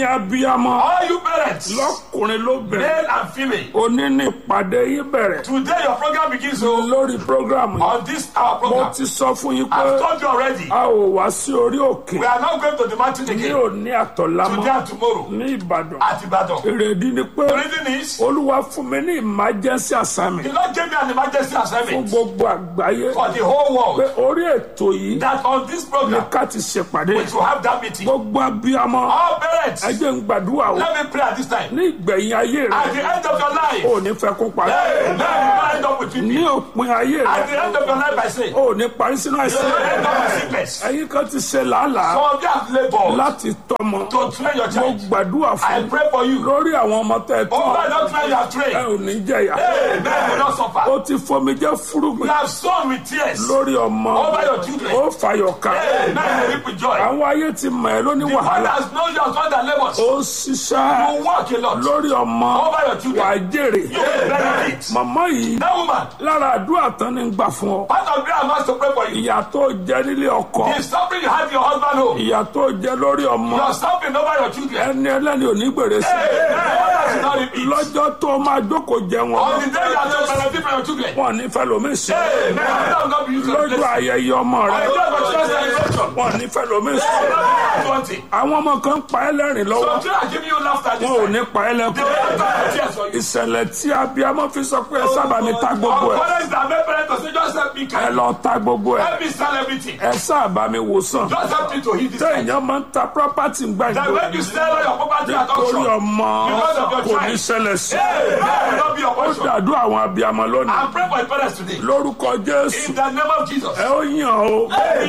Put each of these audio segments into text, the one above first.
ẹ̀yin abiyamọ All you parents, lọ́kùnrin lóbìnrin male and female, òní ní ìpàdé yín bẹ̀rẹ̀ today your program begins oh, lórí prógrámù yìí on this our mo program. ti sọ fún yín pé I've told you already. a ò wá sí orí òkè We are not going to the mountain ní again òní àtọ̀lámọ́ today and tomorrow ní ìbàdàn at Ibadan. èrèdí ni pé The reason is olúwa fún mi ní emergency assignment the Lord gave me an emergency fún assignment gbogbo àgbáyé for the whole pé world orí ètò yìí that on this ni program ká ti ṣèpàdé we should have that meeting. gbogbo abiyamọ All parents, ẹ jẹ́ ń gbàdúrà o let me pray at this time. ní ìgbẹ̀yìn ayé At rẹ the end of your life, ò ní fẹ́ kó parí hey, now you end up with ní me. òpin ayé At the rẹ end of your life, I say, you ò ní parí sínú àìsàn end up with sickness. ẹ̀yin kan ti ṣe làálàá Some of you have labored láti tọ́mọ to train your mo child. gbàdúrà I fún pray for you. lórí àwọn ọmọ tẹ ẹ Over tọ́ that train you have ẹ trained. ò ní jẹyà Hey, man will not suffer. ó ti fomi jẹ́ You fúrúgbìn have sown with tears. lórí ọmọ Over your children. ó fàyọ̀ ká Hey, man will reap with joy. àwọn ayé ti mọ̀ ẹ́ lóní The one wàhálà that knows your son that labors. ó ṣiṣẹ́ You work a lot. lórí ọmọ Over your wà á children. jèrè You will benefit. màmá yìí That woman, lára àdúrà tán ní gbà fún ọ part of prayer I'm asked to pray for you. ìyà tó jẹ nílé ọkọ If something you have your husband home, ìyà tó jẹ lórí ọmọ you're stopping over your children. ẹni ẹlẹ́ni ò ní gbèrè sí Hey, man, that is not repeat. lọ́jọ́ tó máa jókòó jẹ wọn On the day you are to benefit from your children. wọn ní fẹ́ lómi sí Hey, man, that will not be used to lọ́jọ́ bless. ayẹyẹ ọmọ On rẹ the day of your children's celebration. wọn ní fẹ́ lómi sí Hey, man, one thing. àwọn ọmọ kan pa ẹ́ lẹ́rìn lọ́wọ́ Some children are giving you laughter this wọn ò time. ní pa ẹ́ They lẹ́kọ̀ọ́ will not cry tears for you. ìṣẹ̀lẹ̀ tí abiyamọ fi sọ pé ẹ sábà mi ta gbogbo Our ẹ̀ parents that make parents to say, just help me ẹ carry. lọ ta gbogbo ẹ̀ Help me sell everything. ẹ sábà mi wòsàn Just help me to heal this time. téèyàn máa ń ta property gbà That ìgbò when you sell all your property at torí auction, ọmọ Because of your kò ní child. ṣẹlẹ̀ sí hey, that will not be your ó portion. dàdú àwọn abiyamọ lónìí I'm praying for your parents today. lórúkọ jésù In the name of Jesus. ẹ ó yàn o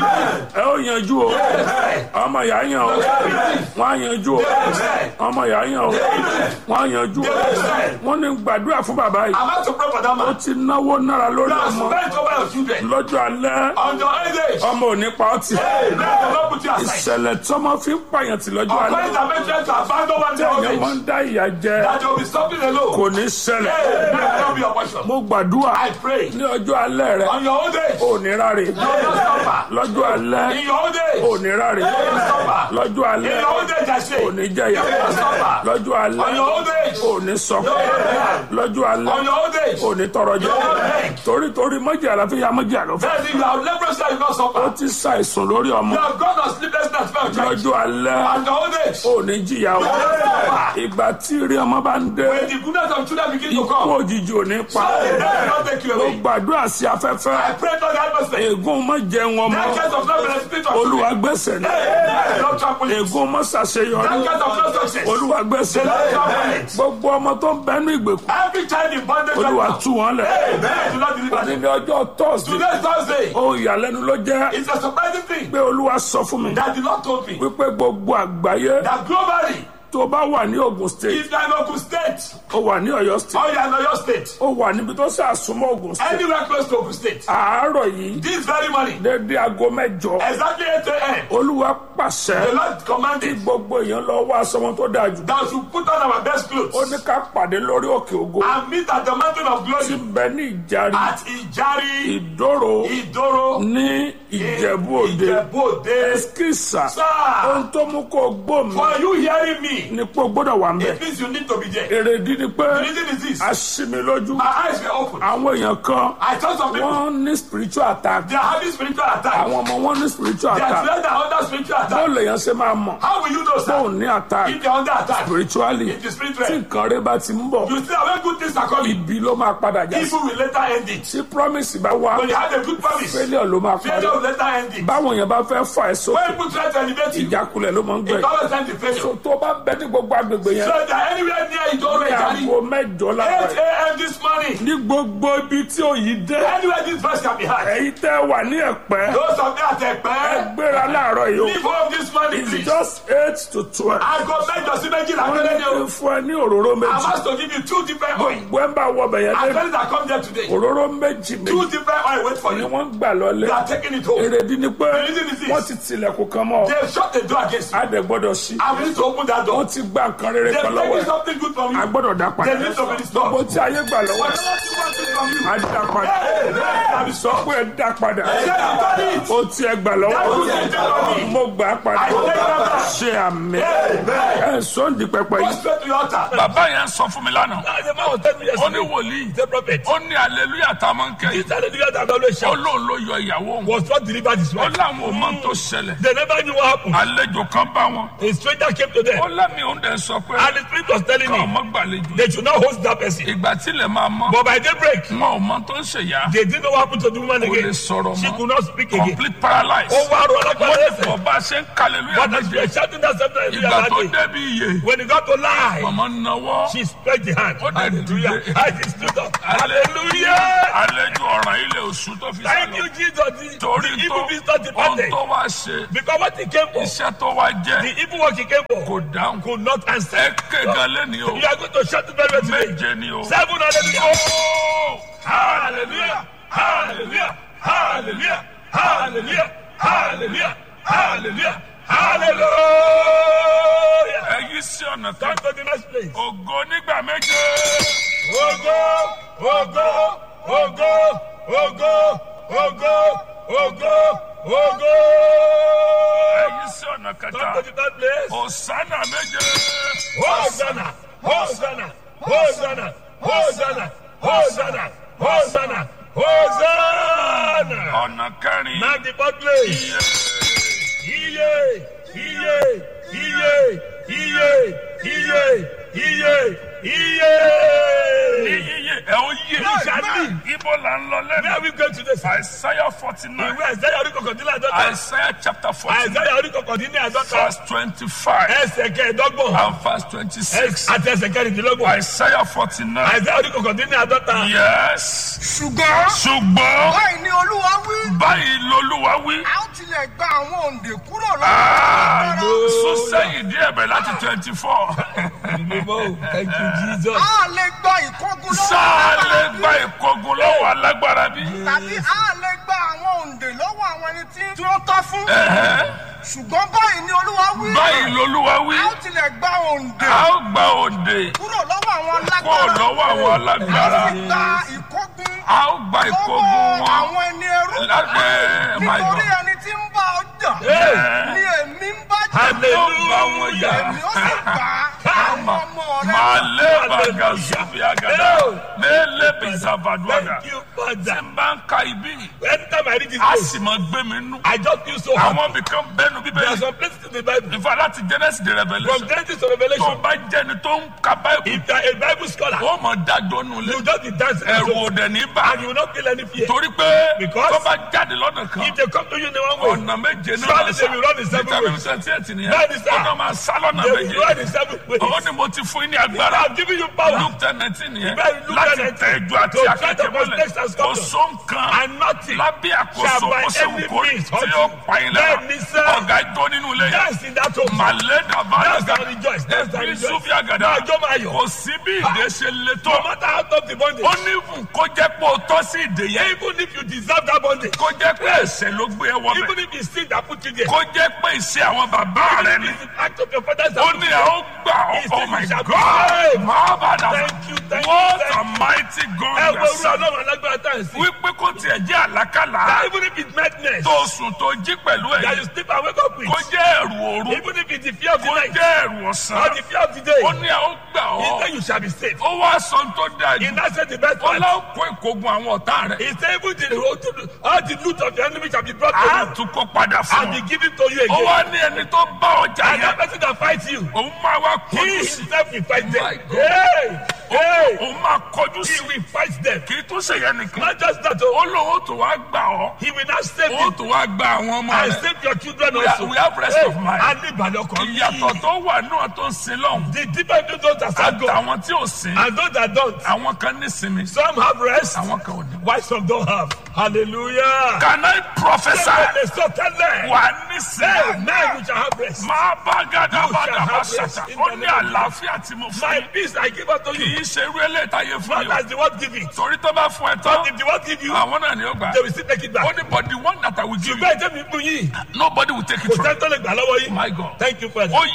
ẹ ó yanjú o ọmọ ìyá yàn o wọn á yanjú o ọmọ ìyá yàn o wọn á yanjú o wọn ní gbàdúrà fún bàbá yìí I'm about to pray for that ó man. ti náwó náírà lórí You have ọmọ spent over your children. lọ́jọ́ alẹ́ On your old age. ọmọ ò ní pa ọ́ tì Hey, man, will not put you aside. ìṣẹ̀lẹ̀ tọ́mọ fi ń pààyàn tì lọ́jọ́ Our alẹ́ parents are making to abandon one day old èèyàn máa age. ń dá ìyà jẹ That you will be stopping alone. kò ní ṣẹlẹ̀ Hey, man, will not be your portion. mo gbàdúrà I pray. ní ọjọ́ alẹ́ rẹ On your old age. ò ní ráre You will not suffer. lọ́jọ́ alẹ́ In your old age. ò ní ráre You will not suffer. lọ́jọ́ In alẹ́ your old age, I say. ò ní jẹyà You will not suffer. lọ́jọ́ On alẹ́ your old age. ò ní sọkún lọ́jọ́ alẹ́ On your old age. ò ní tọrọ jẹ torí torí mọ́jì àlàáfíà mọ́jì àlọ́fẹ́ Then if you have leprosy, you will not ó suffer. ti ṣàìsùn lórí ọmọ You have gone on sleepless nights for your child. lọ́jọ́ alẹ́ On your old age. ò ní jìyà o ìgbà tí rí ọmọ bá ń dé When the goodness of children begin to kó come. òjijì ò ní pa They will not take you ó away. gbàdúrà sí afẹ́fẹ́ I pray to the atmosphere. ègún mọ́ jẹun ọmọ That case of not benefit of olúwa children. gbẹ̀sẹ̀ ní Hey, not trample it. ègún mọ́ ṣàṣeyọrí That case of not success. olúwa gbẹ̀sẹ̀ Not trample it. gbogbo ọmọ tó ń bẹnu ìgbèkùn Every child in bondage right olúwa now. tú wọn lẹ̀ Hey, man, do not deliver them. níbi ọjọ́ tọ́sídẹ̀ẹ́ Today is Thursday. ohun ìyàlẹ́nu ló jẹ́ It's a surprising thing pé olúwa sọ fún mi that the Lord told me wípé gbogbo àgbáyé that globally, tó bá wà ní Ògùn state if you are in Ogun State ó wà ní Ọ̀yọ́ state or you are in Oyo State, ó wà níbi tó ṣàsúnmọ́ Ògùn state anywhere close to Ogun State, àárọ̀ yìí this very morning, dédé aago mẹ́jọ exactly 8 a.m., olúwa pàṣẹ the Lord commanded gbogbo èèyàn lọ wá aṣọ wọn tó dáa jù that we should put on our best clothes ó ní ká pàdé lórí òkè ògo and meet at the mountain of tí glory bẹ ní ìjàrí at Ijari, ìdóró Idoro, ní ìjẹ̀bú òde Ìjẹ̀bú-Òde. ẹskísà Sir, ohun tó mú kó gbó mi for you hearing me, ni pé o gbọ́dọ̀ wà ń bẹ̀ it means you need to be there. èrèdí ni pé The reason is this. a ṣí mi lójú My eyes were open. àwọn èèyàn kan I saw some people, wọ́n ní spiritual attack they are having spiritual attack. àwọn ọmọ wọn ní spiritual They are attack children are under spiritual attack. báwo lèèyàn ṣe máa mọ̀ How will you know, sir? bóun ní attack If they are under attack, spiritually in the spirit tí realm, nǹkan rẹ bá ti ń bọ̀ you see when good things are coming, ibi ló máa padà já sí evil will later end it. tí promise bá wá When you have a good promise, failure ló máa parí failure will later end it. báwọn èèyàn bá fẹ́ fà ẹ́ sókè When people try to elevate you, ìjákulẹ̀ ló máa ń gbẹ it always ends in failure. tó bá bẹ ní gbogbo agbègbè yẹn So they are anywhere near it ní already. aago mẹ́jọ lára 8 a.m. this morning, ní gbogbo ibi tí òyì dé anywhere this verse can be heard. ẹ̀yin tẹ́ wà ní ẹ̀pẹ́ Those of you at Ekpe, gbéra láàárọ̀ yìí o leave home this morning, it's please. just eight to twelve Aago mẹ́jọ sí méjìlá wọ́n ní péré ni kí o. n fún ẹ ní òróró I'm méjì asked to give you two different oil. gbogbo ẹ̀ ń bá wọ bẹ̀yẹn And lé friends that come there today, òróró méjì two méjì different oil wait for ni you. wọ́n ń gbà lọ́lé You are taking it home. èrèdí ni pé reason is this. wọ́n ti tilẹ̀kùn kan mọ́ ọ They've shut the door against you. á dẹ̀ gbọ́dọ̀ sí I need to open that door. wọ́n ti gba nǹkan rere They've kan lọ́wọ́ taken ẹ̀ something good from a you. gbọ́dọ̀ dá padà They need to be restored. bó tí ayé gbà lọ́wọ́ ẹ̀ Whatever you want it from you. á dá padà Hey, let it sọ pé ẹ dá padà Say, I've done it. ó tí ẹ gbà lọ́wọ́ That was it, Jeremy. mo gbà á padà I take that back. ṣe àmì. àmì ẹ̀ sọ́ndì pẹpẹ Go yìí. straight to your altar. bàbá yẹn sọ fún mi lánàá Ah, The man was telling me ó ní yesterday. wòlíì The prophet. ó ní aleluya tá a máa ń kẹ́ This hallelujah that always ó shout lóun ló yọ ìyàwó òun was not delivered his ó wife. láwọn ò mọ tó ṣẹlẹ̀ They never knew what happened. àlejò kan bá wọn A stranger came to ó them lẹ́mìí òun dẹ̀ sọ pé and the spirit was telling káwọn me mọ́ gbàlejò they should not host that person. ìgbà tílẹ̀ máa mọ́ But by daybreak, wọn ò mọ tó ń ṣèyá they didn't know what happened to the woman kò lè again. sọ̀rọ̀ She mọ́ could not speak again. complete paralysis Ó wá rọ wọ́n alágbára ní ẹsẹ̀. kò bá ṣe ń kàlẹ́lúyà But as we méje were shouting that same time, ìgbà tó hallelujah, débi iye when he got to lie, màmá náwó she spread the hand. Ó dẹ̀ Hallelujah. dìde. I just stood up. Hallelujah. àlejò ọ̀ràn ilé oṣù tó fi Thank sálọ you, Jesus. The, torí the tó evil visitor ohun departed. tó wá ṣe Because what he came for, iṣẹ́ tó wá jẹ́ the evil work he came for, kò dáhùn could not answer. ẹ kéga lẹ́ni o You are going to shout it very well today. méje ni o. Seven hallelujah. Oh! Hallelujah. Hallelujah. Hallelujah. Hallelujah. Hallelujah. Hallelujah. Hallelujah. ẹ yí sí ọ̀nà kan Come to the next place. ògo nígbà méje Ogo, ogo, ogo, ogo, ogo, ogo, ogo. ẹ yí sí ọ̀nà Come kẹta to the third place. òsánà méje Hosanna, Hosanna, Hosanna, Hosanna, Hosanna, Hosanna, Hosanna. ọ̀nà kẹrin Now the fourth place. Iye, iye, iye, iye, iye, iye, iye. yíyíyé ẹ ó yé Exactly. ibo là ń lọ Where lẹ́nu are we going to this? Isaiah forty nine Ìwé Àìsáyà orí kọkàndínlá àádọ́ta. Isaiah chapter forty nine Àìsáyà orí kọkàndínlá àádọ́ta. verse twenty five Ẹsẹ̀ kẹẹ̀dọ́gbọ̀n. and verse twenty six Àti ẹsẹ̀ kẹrìndínlọ́gbọ̀n. Isaiah forty nine Àìsáyà orí kọkàndínlá àádọ́ta. yes ṣùgbọ́n ṣùgbọ́n báyìí ni olúwa wí báyìí lolúwa wí a ó tilẹ̀ gba àwọn òǹdè kúrò lọ́wọ́ sún sẹ́yìn díẹ̀ bẹ̀ láti twenty four Thank you, Jesus. a lè gba ìkógun lọ́wọ́ sáà lè alágbára gba bí? ìkógun lọ́wọ́ alágbára bí. tàbí a lè gba àwọn òǹdè lọ́wọ́ àwọn ẹni tí tí ó tọ́ fún ṣùgbọ́n báyìí ni olúwa wí báyìí lolúwa wí a ó tilẹ̀ gba òǹdè a ó gba òde kúrò lọ́wọ́ àwọn kó alágbára lọ́wọ́ àwọn a alágbára sì gba ìkógun a ó gba ìkógun lọ́wọ́ wọn àwọn ẹni ẹrú lábẹ́ my nítorí God ẹni tí ń bá ọ jà Ẹ̀, ni èmi ń bá jà yóò bá wọn jà èmi ó sì gbà àwọn ọmọ rẹ màálé bàgà zubi agada mélé bizavaduaga Thank you, tí Father. n bá ń ka ibi Anytime I read this a place, sì máa gbé mi nú I just feel so happy. àwọn ibìkan bẹ́nu There are bíbélì some places in the Bible, ìfọ̀ láti Genesis de from Revelation Genesis to tó Revelation, bá jẹ́ni tó ń ka báyìí if you are a Bible scholar, ó mọ̀ dájọ́ nù lé you just be dancing and ẹ̀rù so- òdẹ ní bá and you will not feel any fear. torí pé Because- tó bá jáde lọ́nà kan If they come to you in one way, ọ̀nà méje náà Surely máa they will run in seven vitamin ways. twenty eight nìyẹn That is that. ọ̀nà máa sá lọ́nà they will méje run in seven ways. ó ní mo ti fún yín ní agbára I have given you power luke ten nineteen nìyẹn Bẹ́ẹ̀ Luke láti 10:19. tẹ ẹjọ́ àti To akẹ́kẹ́ tread upon mọ́lẹ̀ snakes and kò scorpions. só nǹkan and nothing lábẹ́ àkóso shall by kó ṣe any wù kó rí means tí hurt yóò you. pa yín lára Bẹ́ẹ̀ ni sẹ́. ọ̀gá jó nínú ilé yẹn dance in that home. màlẹ́ dàbà Dance dàgbà and rejoice. Dance and ẹbí rejoice. sùfì àgàdà Máa jó máa yọ̀. kò sí bí ìdè ṣe le tó No matter how tough the bondage, ó ní ìfún kó jẹ́ pé o tọ́ sí ìdè yẹn even if you deserve that bondage, kó jẹ́ pé ẹ̀ṣẹ̀ ló gbé ẹ wọ bẹ̀ even if it's sin that put you there, kó jẹ́ pé ìṣe àwọn bàbá rẹ ni it's the act of your father's ó ní ẹ ó gbà ọ́ He oh said my you shall be God saved. máa bá dà Thank you, thank you, what thank a mighty God ẹ you wo are irú serving. ọlọ́run alágbára tá à ń sìn. wípé kó tiẹ̀ jẹ́ àlákàlà That even if it's madness, tó sùn tó jí pẹ̀lú that ẹ̀ you sleep and wake up with, kó jẹ́ ẹ̀rù òru even if it's the fear of the kó night jẹ́ ẹ̀rù or ọ̀sán the fear of the day, ó ní ẹ ó gbà he ọ́ said you shall be saved. ó wá sọ ohun tó dáa jù He now said the best ó part. láwọn kó ìkógun àwọn ọ̀tá rẹ̀ He said even the, all the loot of the enemy shall be brought to á you tún kó padà fún and be ọ given to you ó again. wá ní ẹni tó bá ọjà And that yẹn person that fights you, òun máa wá he kọjú sí himself will fight My them. God. Hey, hey, òun máa kọjú he sí will fight them. kì í tún ṣe yẹn nìkan Not just that, oh, ó lóun ó tún wá gbà ọ́ he will not save ó you tún wá gba àwọn ọmọ and rẹ̀ save your children We are- also. we have rest of mind. And live by your ìyàtọ̀ tó wà náà tó ń sin lọ́hùn The difference between those that serve God àtàwọn tí ò sin and those that don't. àwọn kan ní sinmi Some have rest, àwọn kan ò ní. why some don't have. Hallelujah. can I prophesy They so tell them, wà ní hey, sinmi now you shall have rest. máa bá gàdá You bá shall dàbá have rest ṣàṣà in ó the ní name of àlàáfíà tí mo fún My yín peace I give unto kì you. í ṣe irú eléyìí fún Not yín as the word give it. torí tó bá fún ẹ tán But if the word give you, àwọn náà ni ó gbà they will still take it ó back. ní but the one that I will give you Ṣùgbọ́n ẹ̀jẹ̀ mi fún yín. nobody will take Kò it from sẹ́ni tó lè gbà lọ́wọ́ you yín. my God Thank you, Father. ó yẹ láti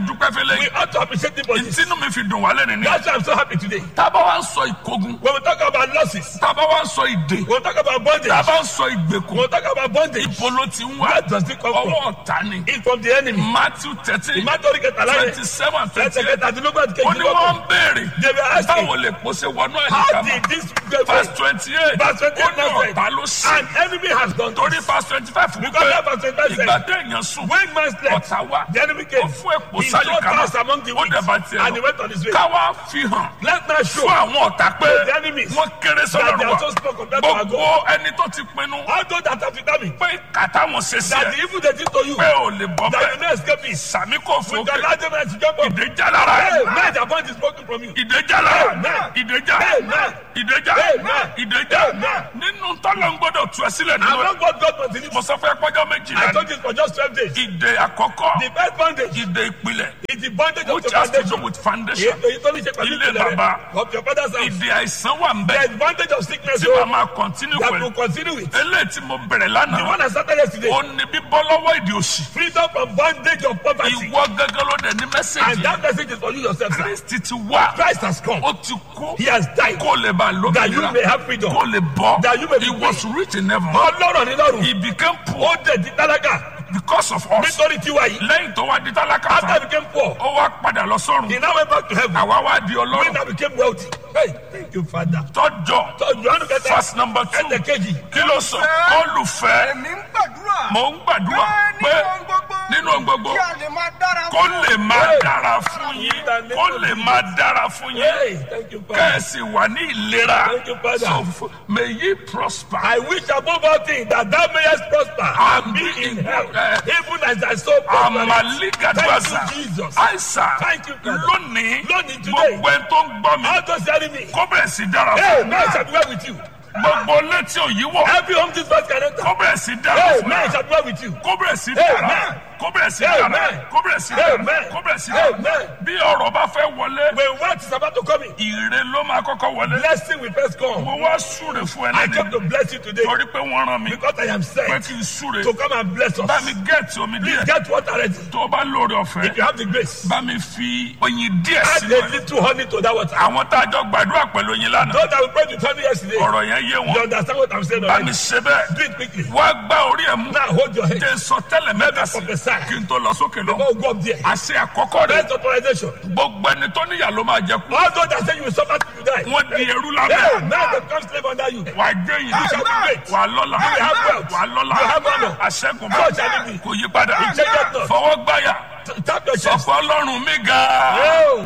dúpẹ́ fẹ́lẹ́ We yìí ought to appreciate him for this. ìtinú mi fi dùn wá lẹ́nu ní. That's why I'm so happy today. tábà wá ń sọ ìkógun When we talk about losses, tábà wá ń sọ ìdè when we talk about bondage, tábà ń sọ when ìgbèkùn we talk about bondage, ibo ló ti ń wá where does it come ọwọ́ from? ọ̀tá ni It's from the enemy. matthew thirteen Ìmátọ́rí kẹta láyé. twenty seven twenty Ẹsẹ̀ eight kẹta àti lógún àti ó ní wọ́n ń kejì. béèrè They were asking, báwo lè pòṣe wọnú how àdìgámà did this get verse first? twenty eight Verse 28 ó ní now said, ọ̀tá ló sí An enemy has done torí this. verse twenty five Because that verse 25 said, ìgbà téèyàn sùn When man slept, ọ̀tá wá the enemy ó came. fún èpò He sáyé saw kan fast among the ó weak, dẹ̀ bá tiẹ̀ and he lọ went on his way. káwá fi hàn Let man show fún àwọn ọ̀tá pé the enemies wọ́n kéré that they sọ́dọ̀ are wa so small compared to our gbogbo God. ẹni tó ti pinnu All those that have determined pé kàtà wọn ṣe sí that ẹ the evil they did to you, pé ò lè bọ́ that you bẹ́ẹ̀ may escape it. sàmì kò With the fòkè larger man to jump up. ìdèjà lára Hey, ẹ man, the point is broken from you. ìdèjà lára Amen. ìdèjà Amen. ìdèjà Amen. ìdèjà Amen. nínú tọ́lọ̀ ń gbọ́dọ̀ tú ẹ sílẹ̀ nínú ẹ Among what God must deliver. mo sọ fún ẹ pọ́jọ́ I méjìlá told you for just 12 days. ìdè àkọ́kọ́ The first bondage ìdè ìpìlẹ̀ is the bondage of which the has to do foundation. with foundation Èyí tó ní ṣe pẹ̀lú Ilé ìpìlẹ̀ bàbá. rẹ̀ of your father's house. ìdè àìsàn wà ń bẹ The advantage of sickness tí oh, màá máa continue that pẹ̀lú will continue with. eléyìí tí mo bẹ̀rẹ̀ The lánàá one I started yesterday. ó ní bíbọ́ lọ́wọ́ ìdè òṣì Freedom from bondage of poverty. ìwọ gángan ló dẹ̀ ní And mẹ́sẹ̀gì that message is for you yourself, sir. kristi ti wá Christ has come. ó ti kú He has died. kó lè bá That you may lómìnira have freedom. kó lè bọ́ That you may be he was rich in heaven Ọlọ́rọ̀ ní lọ́rùn. he became Ó poor dẹ̀ di tálákà. because of us Nítorí tiwa yìí. lẹ́yìn tó wá di tálákà After he tán became poor, ó wá padà lọ sọ́run he now went back to heaven. àwa wá di When ọlọ́run I became wealthy. Hey, thank you, Father. tọ́jọ́ So, Johannu kẹta. verse number two Ẹsẹ̀ kejì. kí ló sọ olùfẹ́ èmi ń gbàdúrà. mò ń gbàdúrà pé pé nínú ohun gbogbo. nínú ohun gbogbo kí a lè máa dára kó fún lè máa dára fún yín kó lè máa dára fún yín Hey, thank you, Father. kẹ́ẹ̀sì wà ní ìlera Thank you, Father. so f- may ye prosper I wish above all things that thou mayest prosper and be in health, even as thy soul prospers. amaligadwaza Thank you, Jesus. aisa Thank you, Father. lónìí Lónìí, today. gbogbo ẹni tó ń gbọ́ mi All those hearing me. kó bẹ̀rẹ̀ sí dára Hey, fún man shall be well with you. gbogbo létí òyìnbó Every home this verse can enter. kó bẹ̀rẹ̀ sí dára Hey, fún man shall be well with you. kó bẹ̀rẹ̀ sí dára Amen. kó bẹ̀rẹ̀ sí dára Amen. kó bẹ̀rẹ̀ sí dára Amen. kó bẹ̀rẹ̀ sí dára Amen. bí ọ̀rọ̀ bá fẹ́ wọlé When wealth is about to come in, ire ló máa kọ́kọ́ wọlé blessing will first come. mo wá súre fún I ẹlẹ́ni come to bless you today torí pé wọ́n rán mi because I am pé sent kí n súre to come and bless bá mi us. gẹ̀ẹ́tì omi Please díẹ̀ get water ready. tó o bá lóore ọ̀fẹ́ If you have the grace, bá mi fi oyin díẹ̀ add sínú a ẹ̀ little honey to that water. àwọn tá a jọ gbàdúrà pẹ̀lú oyin lánàá Those that we prayed with honey yesterday, ọ̀rọ̀ yẹn yé you wọn understand what I'm saying bá mi already. ṣe bẹ́ẹ̀ Do it quickly. wá gbá orí ẹ̀ mú Now hold your head. jẹ́ sọ tẹ́lẹ̀ mẹ́ta sí prophesy. kí n tó lọ sókè lọ Oh, go up there. àṣẹ àkọ́kọ́ rẹ̀ First authorization. gbogbo ẹni tó níyà ló máa jẹ kú All those that say you will suffer till you die. wọ́n di ẹrú Hey, lábẹ́ now they become slave under you. wà á jẹ́ yìí You shall be great. wà á lọ́la You will have wealth. wà á lọ́la You have honor. àṣẹ́gun So shall it be. kò yí padà It changes not. fọwọ́ gbáyà T- Tap your chest. sọ̀fọ̀ ọlọ́run mi ga Oh,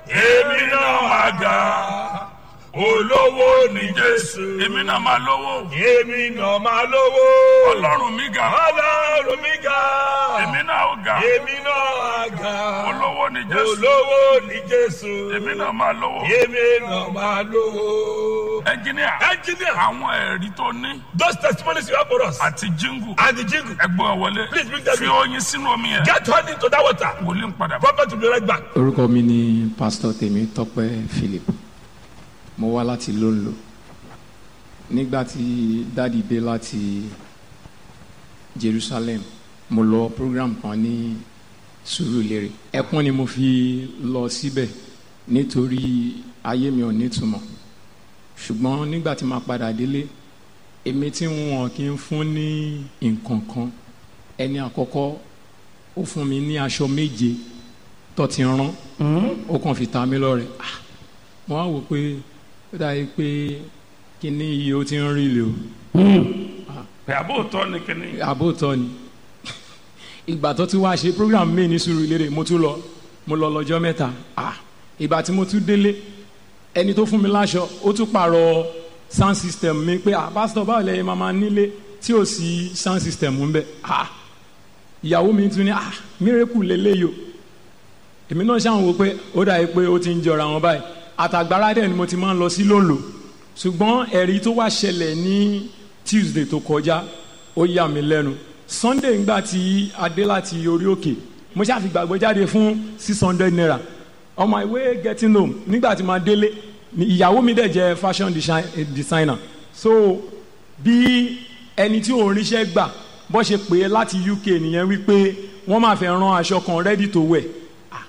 èmi náà máa ga olówó ní jésù èmi náà máa lówó èmi náà máa lówó. ọlọ́run mi ga Ọlọ́run mi ga. èmi náà ó ga Èmi náà ga. olówó ní jésù Olówó ní Jésù. èmi náà máa lówó Èmi náà máa lówó. ẹnjìníà Engineer, àwọn ẹ̀rí tó ní those testimonies you have for us àti jíngù and the jingle. ẹgbọ́n wọlé Please bring them fi in. oyin sínú omi yẹn Get honey to that water. wòlíì ń padà bọ̀. Prophet will be right back. orúkọ mi ni pásítọ̀ tèmi tọ́pẹ́ philip mo wá láti lóńlò nígbà tí dáàdi dé láti jerusalem mo lọ program kan ní sùúrùlérè ẹkún ni mo fi lọ síbẹ̀ nítorí ayé mi ò nítumọ̀ ṣùgbọ́n nígbà tí màá padà délé èmi tí wọn kì í fún ní nǹkan kan ẹni àkọ́kọ́ ó fún mi ní aṣọ méje tó ti rán ó kàn fi ta mí lọ́rẹ Ah, mo á wò pé ó dàbí pé kíní yìí ó ti ń rí lè o pẹ̀ àbóòtọ́ ni kíní àbótọ́ ni ìgbà tó ti wá ṣe program mi ní Sùúrùlérè mo tún lọ mo lọ lọ́jọ́ mẹ́ta Ah, ìgbà tí mo tún délé ẹni tó fún mi láṣọ ó tún pààrọ̀ sound system mi pé ah pásítọ̀ báwo lẹ́yìn máa máa nílé tí ò sí sound system ń bẹ ah ìyàwó mi tún ní ah miracle lélẹ́yìí o èmi náà ṣáà ń wo pé ó dàbí pé ó ti ń jọra wọn báyìí àtàgbára dẹ̀ ni mo ti máa ń lọ sí lóńlò ṣùgbọ́n ẹ̀rí tó wá ṣẹlẹ̀ ní Tuesday tó kọjá ó yà mí lẹ́nu Sunday ńgbà tí a dé láti orí òkè mo ṣáà fi gbàgbọ́ jáde fún six hundred naira on my way getting home nígbà tí màá délé ni ìyàwó mi dẹ̀ jẹ́ fashion design- eh, designer so bí ẹni tí òun ríṣẹ́ gbà bó ṣe pè é láti UK nìyẹn wípé wọ́n máa fẹ́ rán aṣọ kan ready to wear Ah,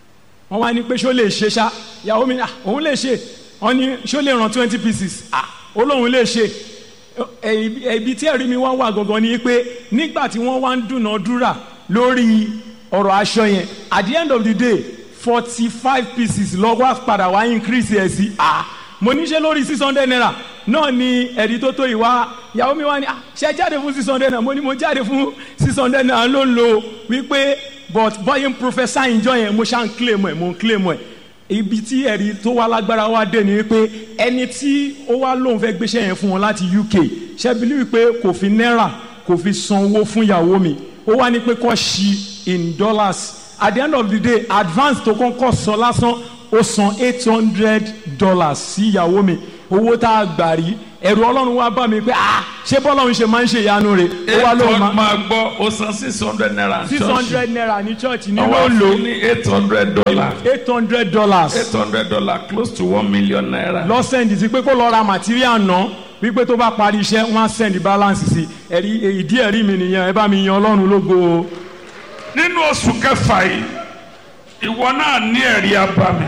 wọ́n wá ní pé ṣó lè ṣe ṣá ìyàwó mi ní "Ah, òun lè ṣe wọ́n ní ṣó lè ràn twenty pieces ah ó lóun lè ṣe ẹ- ibi tí ẹ̀rí mi wá wà gangan ni pé nígbà tí wọ́n wá ń dúnàádúrà lórí ọ̀rọ̀ aṣọ yẹn at the end of the day forty five pieces lọ́wọ́ padà wá increase ẹ̀ sí ah mo ní ṣe lórí six hundred naira náà ni ẹ̀rí tó tó ìwá ìyàwó mi wá ní ah ṣe jáde fún six hundred naira mo ní mo jáde fún six hundred naira ló ń lo wípé but bọ́yìn professor ìjọ yẹn mo ṣá ń claim ẹ̀ mo ń claim ẹ̀ ibi tí ẹ̀rí tó wá lágbára wá dé ni wípé ẹni tí ó wá lóun fẹ́ gbéṣẹ́ yẹn fún wọn láti uk ṣẹ́bílí wípé kò fi náírà kò fi san owó fún ìyàwó mi ó wá ní pé kó ṣí in dollars at the end of the day advance tó kọ́kọ́ sọ lásán ó san eight hundred dollars sí ìyàwó mi owó tá a gbà rí ẹ̀rù ọlọ́run wá bá mi pé ah ṣé bọ́lọ́run ṣe máa ń ṣe ìyanu rẹ̀ ó wá lóun máa máa gbọ́ ó san six hundred naira six hundred naira ní church ní ọwọ́ ló ń lò fún ní eight hundred dollar eight hundred dollars. eight hundred dollar close to one million naira. lọ́sẹ̀ndì sí pé kó lọ ra material ná wípé tó bá parí iṣẹ́ wọ́n á send balance sí ẹ̀rí ìdí ẹ̀rí mi nìyẹn ẹ bá mi yan ọlọ́run lógo o. nínú oṣù kẹfà yìí ìwọ náà ní ẹ̀rí abami.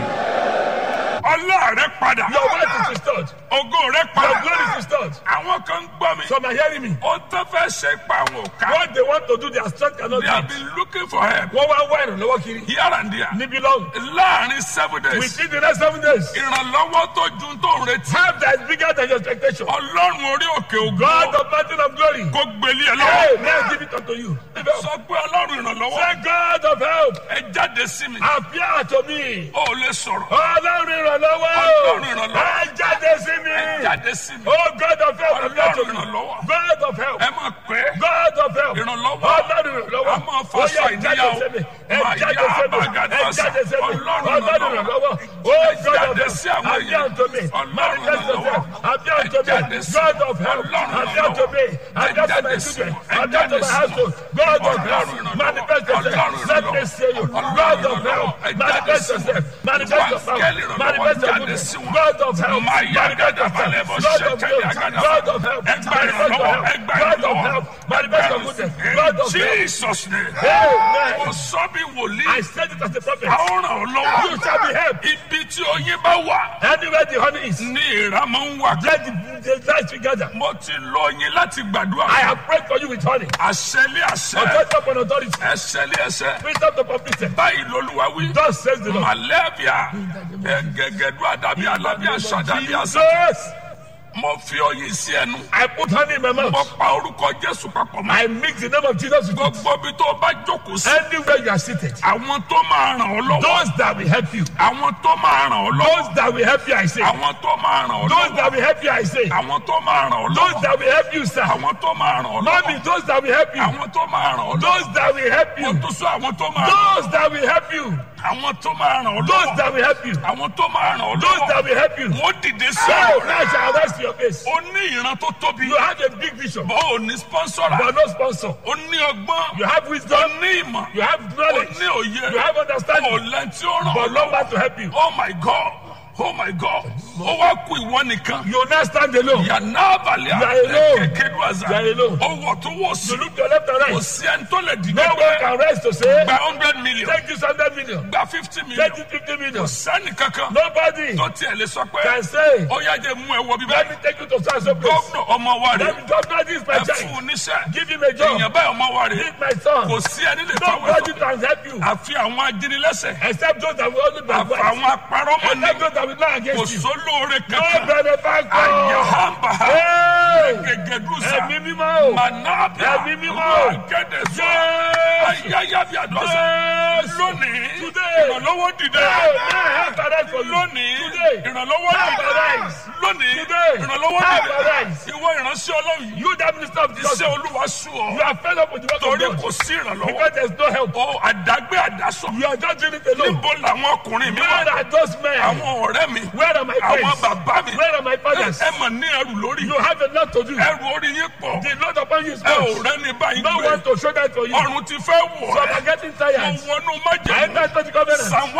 ọlá rẹ padà. Your wife is restored. ògo rẹ Your padà. glory is restored. àwọn kan ń gbọ́ mi. Some are hearing me. ó tó fẹ́ ṣe pa àwọn òkà. What they want to do, their strength cannot they do have it. been looking for help. Wọ́n wá wá ìrànlọ́wọ́ kiri. here and there. Níbi lọ́hùn. láàrin seven days. Within the next seven days. ìrànlọ́wọ́ tó ju tó ń retí. Help that is bigger than your expectation. ọlọ́run orí òkè God ògo. of mountain of glory. kó gbélé ẹ Hey, lọ́wọ́. may I give it unto you. sọ pé ọlọ́run ìrànlọ́wọ́. Say God of help. ẹ jáde sí mi. Appear to me. ó lè sọ̀rọ̀. Ọlọ́run ìrànlọ́wọ́. Ọlọ́run ìrànlọ́wọ́. Ẹ jáde sí mi. ẹ jáde sí mi. Oh God of help. appear to ọlọ́run me. ìrànlọ́wọ́. God of help. ẹ máa pẹ́. God of help. Ìrànlọ́wọ́. Ọlọ́run ìrànlọ́wọ́. A máa Ó fọṣọ yá, ẹ jáde ìníyàwó. sí mi. Ẹ Máa jáde yá sí mi. àbàgàdà Ẹ jáde sí mi. Ọlọ́run Ọlọ́run ìrànlọ́wọ́. ìrànlọ́wọ́. Ẹ Oh God of jáde sí help. àwọn Appear èèyàn. unto me. Ọlọ́run Manifest yourself. ìrànlọ́wọ́. Appear unto Ẹ jáde me. sí God of help. Ọlọ́run Appear to me. ìrànlọ́wọ́. Appear to Ẹ my jáde sí children. Ẹ Appear to jáde my sí household. God of Ọlọ́run help. ìrànlọ́wọ́. Manifest yourself. Ọlọ́run Let me ìrànlọ́wọ́. see you. Ọlọ́run God of ìrànlọ́wọ́. help. Ẹ jáde Manifest sí yourself. Manifest yourself. Wáńgẹ́lì ìrànlọ́wọ́ Manifest your jáde goodness. sí wọn. God of help. Máa yá Manifest gàdà balẹ̀ yourself. bọ́ God ṣe of kẹ́lẹ́ help. àgàdà. God of help. Ẹ gba Manifest your ìrànlọ́wọ́. help. Ẹ gba God of ìrànlọ́wọ́. help. Manifest your goodness. God of help. Jesus name. Amen. Mo sọ bí wòlíì. I said it as a prophet. A ó ràn ọ́ lọ́wọ́. You shall be helped. Ibi tí oyin bá wà Anywhere the honey is, ní ìrà máa ń wà. let the, the light together. Mo ti lo oyin láti gbàdúrà. I have prayed for you with honey. Àṣẹlé àṣẹ. Authority upon authority. Ẹsẹ̀lé ẹsẹ̀. Wisdom to complete it. Báyìí lolúwa wí. Thus says the Lord. Màlẹ́bíà. Ẹ̀gẹ̀gẹ̀dú àdàbí àlàbí àṣà àdàbí àṣà. Jesus, Mo fi oyin sí ẹnu. I put honey in my Mo mouth. pa orúkọ Jésù papọ̀ mọ́. I mix the name of Jesus with it. Gbogbo ibi tó o bá jókòó sí. Anywhere you are seated, Àwọn tó máa ràn ọ́ lọ́wọ́. those that will help you, Àwọn tó máa ràn ọ́ lọ́wọ́. those that will help you, I say, Àwọn tó máa ràn ọ́ those lọ́wọ́. that will help you, I say, Àwọn tó máa ràn ọ́ those lọ́wọ́. that will help you, sir. Àwọn tó máa ràn ọ́ Mommy, lọ́wọ́. those that will help you, Àwọn tó máa ràn ọ́ lọ́wọ́. those that will help Mo you, tún sọ àwọn tó máa ràn ọ́ those that will help you, Àwọn tó máa ràn ọ́ those lọ́wọ́. that will help you, Àwọn tó máa ràn ọ́ those that lọ́wọ́. will help you. Wọ́n dìde sí So ọ̀rọ̀ now rẹ̀. shall rest your face. O ní ìran tó tóbi. You have a big vision, Bó o ní sponsora. but no sponsor. O ní ọgbọ́n. You have O wisdom, ní ìmọ̀. you have O knowledge, ní òye. you have O understanding, lẹ́ni tí ó ràn ọ́ but no lọ́wọ́. man to help you. Oh my God. Oh my God. Ó wá kú ìwọ nìkan. You now stand alone. Yàrá àbàlẹ̀ You are alone. kékeré àzà. You are alone. Ó wọ̀ tó wọ̀ sí. You look to your left and Kò right. sí ẹni tó lè dìde No one pé can rest to say, gba hundred million. take this 100 million, Gba fifty million. take this 50 million. Kò sẹ́ni kankan Nobody tó tiẹ̀ lè sọ pé can say, ó yá jẹ́ mú ẹ wọ bíbá. let me take you to such a place. Gómìnà ọmọ wa rè Let me just know this my é. Ẹ fún child. un níṣẹ́. Give him a job. Èèyàn báyìí ọmọ wa rè é. Give my son. Kò sí ẹni lè fáwọn Nobody ẹ̀fọ́. can help you Àfi àwọn ajínigbẹ́sẹ̀. except those that will only be Àfi advised. àwọn apárọ́mọ ní. Except those that will lie Kò against you. sólóore No kankan. benefactor. Àyàhàmbà. Hey! Gègédúsà. Ẹ̀mí mímọ́ o. Mànàbíà. Ẹ̀mí mímọ́. Gẹ́dẹ̀ sọ. Yes. Ayáyá bí àdọ́sà. Yes. Lónìí. Today. Ìrànlọ́wọ́ dìde. Hey, may I have arise for you. Lónìí. Today. Ìrànlọ́wọ́ Have dìde. arise. Lónìí. Today. Ìrànlọ́wọ́ Have dìde. arise. Ìwọ ìránṣẹ́ Ọlọ́run yìí. You that minister of the Iṣẹ́ gospel. Olúwa sú ọ. You are fed up with the work of Torí God. kò sí ìrànlọ́wọ́. Because there is no help. Ó àdágbé àdásọ. You are just doing it alone. Níbo làwọn ọkùnrin mi Where wà? are those men? Àwọn ọ̀rẹ́ mi. Where are my Àwọn friends? bàbá mi. Where are my fathers? Ẹ mọ̀ ní ẹrù lórí. You have a lot to do. Ẹrù orí yín pọ̀. The Lord upon you is Ẹ ò much. rẹ́ni báyìí No gbé. one to show that for you. Ọrùn ti fẹ́ wọ̀ Some ẹ́. are getting Mo tired. wọnú I májèlé. enter into the covenant. Psalm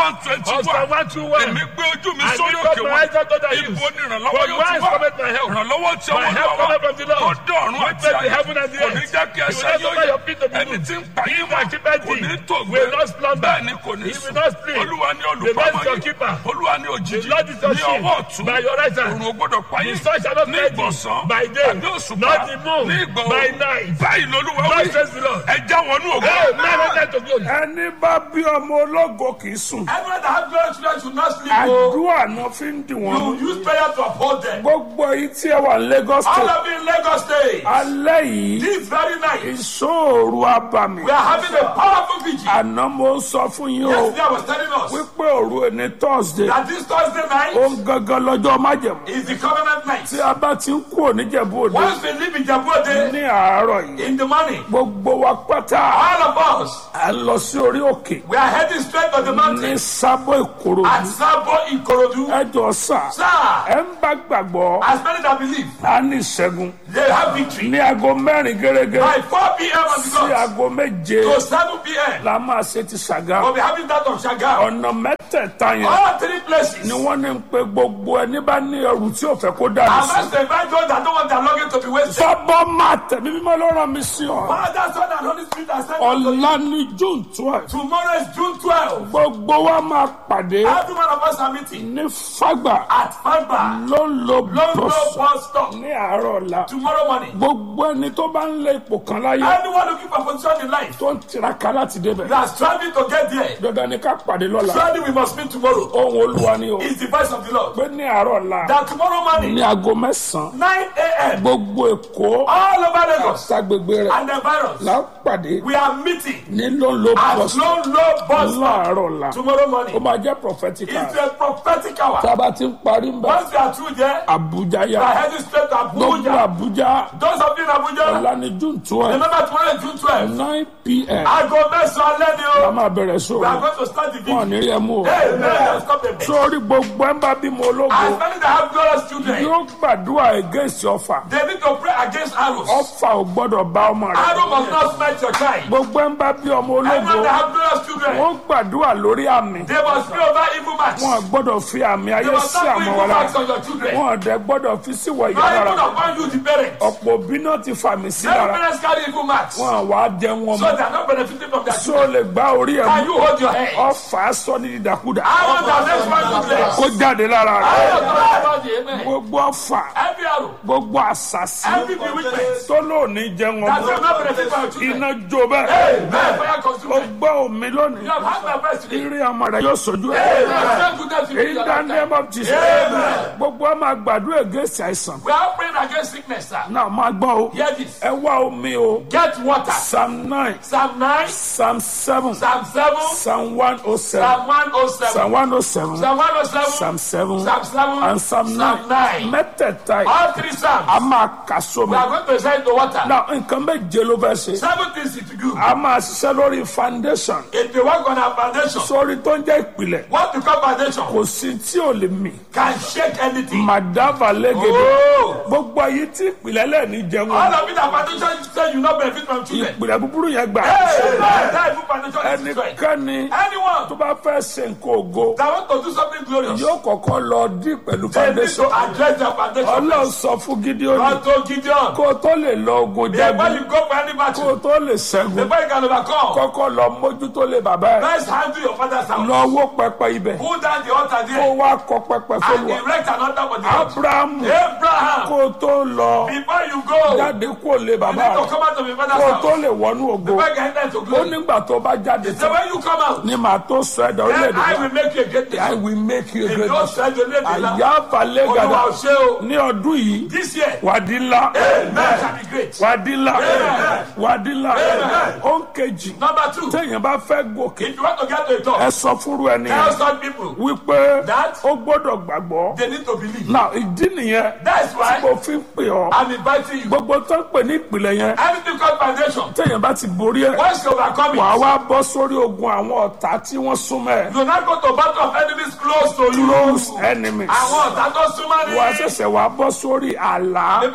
one twenty Of Psalm one 121. èmi gbé ojú mi I sórí lift up òkè my wọn eyes unto the hills. ibo ni ìrànlọ́wọ́ From yóò whence ti wá cometh my help? ìrànlọ́wọ́ tí My ọwọ́ help lọ́wọ́ cometh from the tó Lord. dé ọ̀run Who àti made the ayé heaven and the kò earth. ní jẹ́ kí He will ẹsẹ̀ not yóò suffer yẹ your feet to be ẹni moved. tí ń pa He yín that mọ́ keepeth kò thee ní tó gbé will not slumber. bẹ́ẹ̀ ni kò ní He sùn will not sleep. olúwa ní The Lord olùpamọ́ is your yín keeper. olúwa ní òjijì The Lord is your ní shield. ọwọ́ ọ̀tún By your right hand. òrùn ò gbọ́dọ̀ pa The yín sun shall not ní smite thee ìgbọ̀nsán by day, tàbí òṣùpá nor the moon ní ìgbọ̀ by òru night. báyìí lolúwa Thus wí says the Lord. ẹ já wọnú ògo. Hey, man, not that to glory. ẹni bá bí ọmọ ológo kì í sùn Everyone that have glorious children should not sleep. oh. àdúrà náà fi ń dì wọ́n You use prayer to uphold them. gbogbo yìí tí ẹ wà ní Lagos All State of you in Lagos State, alẹ́ yìí this very night, ìṣòro abàmì we are having a powerful vigil. àná mo ń sọ fún yín o Yesterday I was telling us wípé òru ẹni Thursday that this Thursday night ó ń gangan lọ́jọ́ májẹ̀mú is the covenant night. tí a bá ti ń kú oníjẹ̀bú òde Once we leave Ijebu-Ode ní àárọ̀ yìí in the morning, gbogbo wa pátá all of us, à ń lọ sí orí òkè we are heading straight to the ní mountain sábọ̀ ìkòrò at Sabo Ikorodu. ẹjọ́ sà Sir, ẹ ń bá gbàgbọ́ as many that believe, á ní ìṣẹ́gun they have victory. ní aago mẹ́rin gẹ́gẹ́ By 4 p.m. on the sí dot aago méje to 7 p.m., la máa ṣe ti ṣàgá we'll be having that of Shagam. ọ̀nà mẹ́tẹ̀ẹ̀ta yẹn All three places. ni wọ́n ní pé gbogbo ẹni bá ní ẹrù tí ò fẹ́ kó dànù I sí. must invite those that don't want their luggage to be wasted. sábọ́ máa tẹ̀mí mímọ́ ló rán mi sí ọ. Father, Son, and Holy Spirit are sent unto you. ọ̀la ní june twelve Tomorrow is June 12. gbogbo wa máa pàdé Every one of us are meeting ní fàgbà at Fagba, ló ń lo London bọ́sọ̀ bus stop ní àárọ̀ ọ̀la. tomorrow morning. gbogbo ẹni tó bá ń lé ipò kan láyé Anyone looking for position in life tó ń tiraka láti débẹ̀ that are striving to get there, dandan ni ká pàdé lọ́la. surely we must meet tomorrow. ohun olúwa ni o It's the voice of the Lord. pé ní àárọ̀ ọ̀la That tomorrow morning, ní aago mẹ́sàn-án 9 a.m., gbogbo èkó all over Lagos ságbègbè rẹ̀ and the virus, là ń pàdé we are meeting ní ló ń lo at bọ́sọ̀ Low Low bus stop láàárọ̀ ọ̀la. tomorrow ó morning. máa jẹ́ prophetic It's hour. a prophetic hour. tá a bá ti ń parí ń bẹ̀ Once we are through there, Abuja we are yá heading straight to gbogbo Abuja. Abuja Those of you in Abuja, ọ̀la ní June twelve remember tomorrow is June 12. nine pm Aago mẹ́sàn-án alẹ́ ni la o. máa bẹ̀rẹ̀ We are sóòrù going to start the wọn ò video. ní rí ẹ mú o Hey, man, stop the bed. sórí gbogbo ẹ̀ ń bá bímọ ológo As many that have glorious children, yóò gbàdúrà against ọfà they need to pray against arrows. ọfà ò gbọ́dọ̀ bá ọmọ rẹ̀ Arrow must not smite your child. gbogbo ẹ̀ ń bá bí ọmọ ológo Everyone that have glorious children, wọ́n gbàdúrà lórí àmì they must pray over evil marks. wọn ò gbọ́dọ̀ fi àmì They ayé must sí not put àmọ́ evil wọn lára marks on your children. wọn ò dẹ̀ gbọ́dọ̀ fi síwọ̀ ìyá Not lára even upon you, the parents. ọ̀pọ̀ òbí náà ti fàmì sí Many lára parents carry evil marks. So wọn àwa jẹun wọn mọ́ they are not benefiting from their tó children. lè gbá orí ẹ̀ Can mú you hold your head? ọfà sọ ní dídàkudà Arrow that makes one useless. kó jáde lára rẹ̀ Arrow that makes one amen. gbogbo ọfà Every arrow, gbogbo àṣàṣì every bewitchment tó lóòní jẹun that ọmọ will not benefit from your children. iná jó bẹ́ẹ̀ Amen. Fire ó consume them. gbọ́ omi lónìí You have had my best today. rírí ọmọ rẹ̀ yóò sojú ẹ̀ Amen. Thank goodness you in did the that. name of Jesus Amen. gbogbo ọmọ àgbàdo ègèsì àìsàn We are praying against sickness, sir. náà máa gbọ́ o Hear this. ẹ wá omi o Get water. psalm nine Psalm 9, psalm seven Psalm 7, psalm one oh seven Psalm 107, psalm one oh seven Psalm 107, psalm seven Psalm 7, and psalm Psalm nine 9. mẹ́tẹ̀ẹ̀ta yìí All three a Psalms. máa kà sómi We are going to send the water. náà nǹkan méje ló fẹ́ ṣe Seven things to do. a máa ṣiṣẹ́ lórí foundation If you work on our foundation, sórí tó ń jẹ́ ìpìlẹ̀ what to call foundation kò sí tí ò lè mì can shake anything. màdàbà lẹ́gẹ̀dẹ̀ Oh! gbogbo ayé tí ìpìlẹ̀ lẹ́ẹ̀ni jẹun All of it, that foundation say you not benefit from children. ìpìlẹ̀ búburú yẹn gbà Hey, that evil foundation is destroyed. ẹnikẹ́ni tó Anyone bá fẹ́ ṣe nǹkan ògo that want to do something glorious, yóò kọ́kọ́ lọ dí pẹ̀lú they need foundation to address their foundation. ọlọ́run sọ fún Gídíónì God told Gideon, kó o tó lè lọ ogun before jagun you go for any kó o battle, tó lè ṣẹ́gun before you can overcome, kọ́kọ́ lọ mójútó lé bàbá ẹ̀ first handle your father's house. lọ wó pẹpẹ ibẹ̀ Pull down the altar kó there wá kọ́ pẹpẹ and fọlùwà erect an altar for the Lord. Abrahamu Abraham, kó o tó lọ before you go, you jáde kó o lé need bàbá to rẹ̀ come out of your kó o father's tó house. lè wọnú ògo Before you can enter into ó glory. nígbà tó bá jáde So tán when you come out, ni màá tó sọ ẹ̀dá then orílẹ̀-èdè I wa will make you a great I nation. will make you a If great you nation said you live in àyà that, balẹ̀ Olúwa gàdá ò ṣe o. ní ọdún yìí This year, wàdí ńlá man shall be great. wàdí ńlá wàdí ńlá ó ń kejì Number two, téèyàn bá fẹ́ gòkè if you want to get to a ẹ top, sọ fúru ẹni tell yẹn some people wípé That- ó gbọ́dọ̀ gbàgbọ́ they need to believe. náà ìdí nìyẹn That's why mo fi ń pè ọ́ I'm inviting you. gbogbo tó ń pè ní ìpìlẹ̀ yẹn Anything called foundation, téèyàn bá ti borí ẹ̀ once you overcome wàá it, wá bọ́ sórí ogun àwọn ọ̀tá tí wọ́n súnmọ́ ẹ̀ you not go to battle of enemies close to you. close enemies Àwọn ọ̀tá tó súnmọ́ wàá ní. ṣẹ̀ṣẹ̀ wàá bọ́ sórí àlá Before you now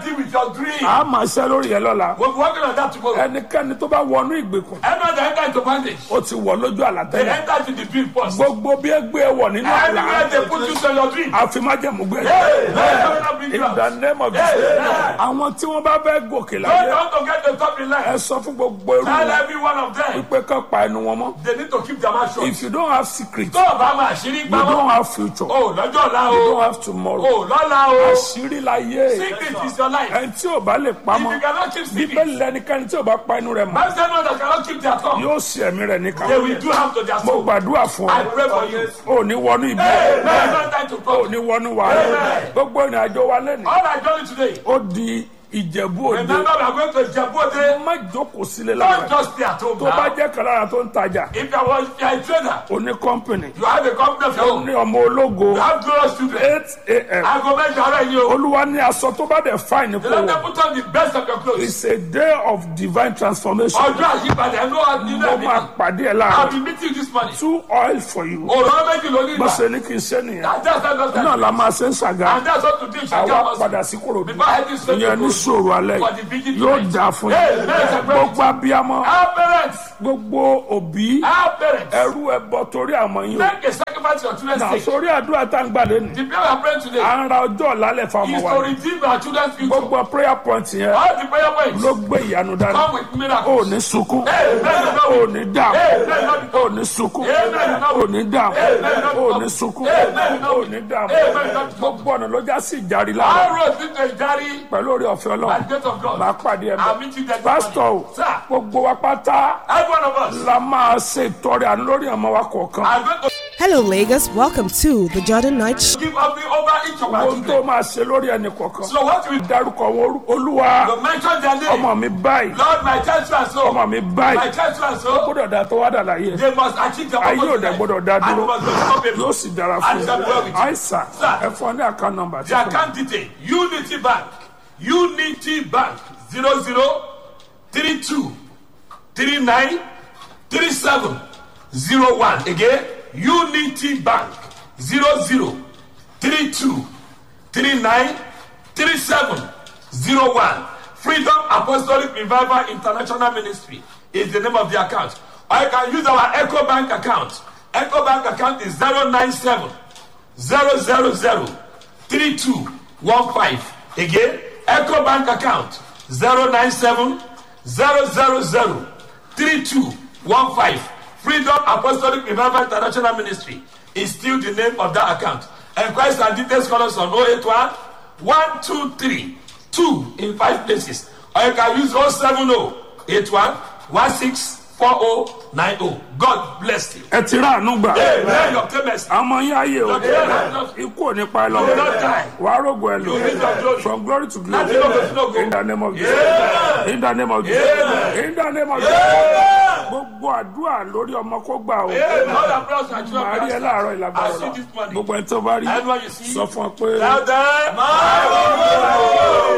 deal with your dream. a máa ṣe lórí yẹn lọ́la We'll be working on that tomorrow. ẹnikẹ́ni tó bá wọnú ìgbèkùn Everyone that enter into bondage, ó ti wọ̀ lójú they àlàtẹ́lẹ̀ enter into the dream first. gbogbo bí ẹgbẹ́ ẹ wọ̀ nínú àlá Anywhere they put you to your dream. àfimájẹ̀mú gbé Hey, hey, hey, bring you in out. the name of Jesus àwọn tí wọ́n bá fẹ́ gòkè Don't láyé want to get the top in ẹ life. sọ fún gbogbo irú Tell wọn every one of them pé kán pa ẹnu wọn mọ́ they need to keep their mouth shut. if you don't have secret Tó o bá máa ṣírí you gbámọ́. don't have future you O lọ́jọ́ ọ̀la don't o. have tomorrow O lọ́la o. àṣírí láyé Secret is your life. ẹni tí ò bá lè If pamọ́ you cannot keep secret, bíbélì lẹnikẹ́ni tí ò bá pa inú rẹ̀ mọ́ man say no that cannot keep their tongue. yóò ṣe ẹ̀mí rẹ̀ níkà They will do harm to their mo soul. gbàdúrà fún I ọ pray for you. ò ní wọnú ibi Hey, man, don't die to ò problem. ní wọnú wàhálà gbogbo ìrìn àjò wa lẹ́nu All I journey today. ó di ìjẹ̀bú òde Remember we are going to Jabode. má jókòó sílé Don't lára just stay at home tó bá now. jẹ́ kan lára tó ń tajà If you are if you are a trader, oní kọ́mpìnì you have a company of your own. ní ọmọ ológo You have glorious children. eight a.m. Aago mẹ́jọ ara yìí o. olúwa ní aṣọ tó bá dẹ̀ fáìní You kó let wọ̀ them put on the best of your clothes. it's a day of divine transformation Ọjọ́ àyípadà ẹ̀ ló wà nínú mo ẹ̀mí. máa pàdé ẹ̀ I'll láàrin be meeting you this morning. two oil for you Òróró méjì ló ní bó ìgbà. ṣe ní kí n ṣe nìyẹn And that's how that's náà la máa ṣe ń ṣàgá And that's what to do. Shall àwa come padà us. sí kòròdú Before heading straight ìyẹn to ní Korodu. sòrò alẹ́ For the vigil yóò tonight. dáa fún Hey, yín let's celebrate. gbogbo abiyamọ Our parents. gbogbo òbí Our parents. ẹrú ẹbọ torí àmọ́ yín o Make a sacrifice for your children's náà sake. sórí àdúrà tá ń gbà lẹ́nu The prayer we are praying today à ń ra ọjọ́ ọ̀làlẹ̀ fáwọn is wa to redeem our children's future. gbogbo prayer point yẹn All the prayer points ló gbé ìyanu dání come with ò miracles. ní sunkún Amen. ò ní dààmú Amen. ò ní sunkún Amen. ò ní dààmú Amen. ò ní sunkún Amen. ò ní dààmú Amen. gbogbo ọ̀nà ló já sí ìjárí Our lára road leads to a journey pẹ̀lú orí ọ̀fẹ́ by ọlọ́run the grace of God. máa pàdé ẹ̀ I'll bẹ́ẹ̀ meet you there. pásítọ̀ o Sir, gbogbo wa pátá every one of us la máa ṣe ìtọrẹ àánú lórí ọmọ wa kọ̀ọ̀kan are going to Hello, Lagos. Welcome to the Jordan Night Show. give up over each of our ohun tó children. máa ṣe lórí ẹnì kọ̀ọ̀kan So what we dárúkọ wọn orú- olúwa you mention their name. ọmọ mi báyìí Lord, my child so and so. ọmọ mi My báyìí child so and so. gbọ́dọ̀ dá tó wá dà láyé They must achieve their ayé purpose ò in dẹ̀ life. gbọ́dọ̀ dá And dúró they must be unstoppable. yóò sì dára fún And shall be well with un you. àìsàn Sir. ẹ fún ọ ní àká nọ́mbà The account detail Unity Bank Unity Bank zero zero three two three nine three seven zero one again Unity Bank zero zero three two three nine three seven zero one Freedom Apostolic Revival International Ministry is the name of the account or you can use our Echo Bank account Echo Bank account is zero nine seven zero zero zero three two one five again eco bank account zero nine seven zero zero zero three two one five freedom apostolic revival international ministry is still the name of that account enquiries and details call us on oh eight one one two three two in five places or you can use oh seven oh eight one one six four oh nine oh god bless you. ẹ ti rà àánú gbà amen your payments. àmọ́ yín ayé o Amen. ikú ò ní pa ẹ You will not lọ́wọ́ die. wàá rògbò ẹ lò will not glory. from glory to glory Láti lógo sí lógo. in the name of Jesus in the name of Jesus in the name of Jesus gbogbo àdúrà lórí ọmọ kó gbà o Amen. All our prayers are màá rí ẹ láàárọ̀ ìlàgbára I see this morning. gbogbo ẹni tó bá rí Everyone you see. sọ fún ọ pé. Tell them, my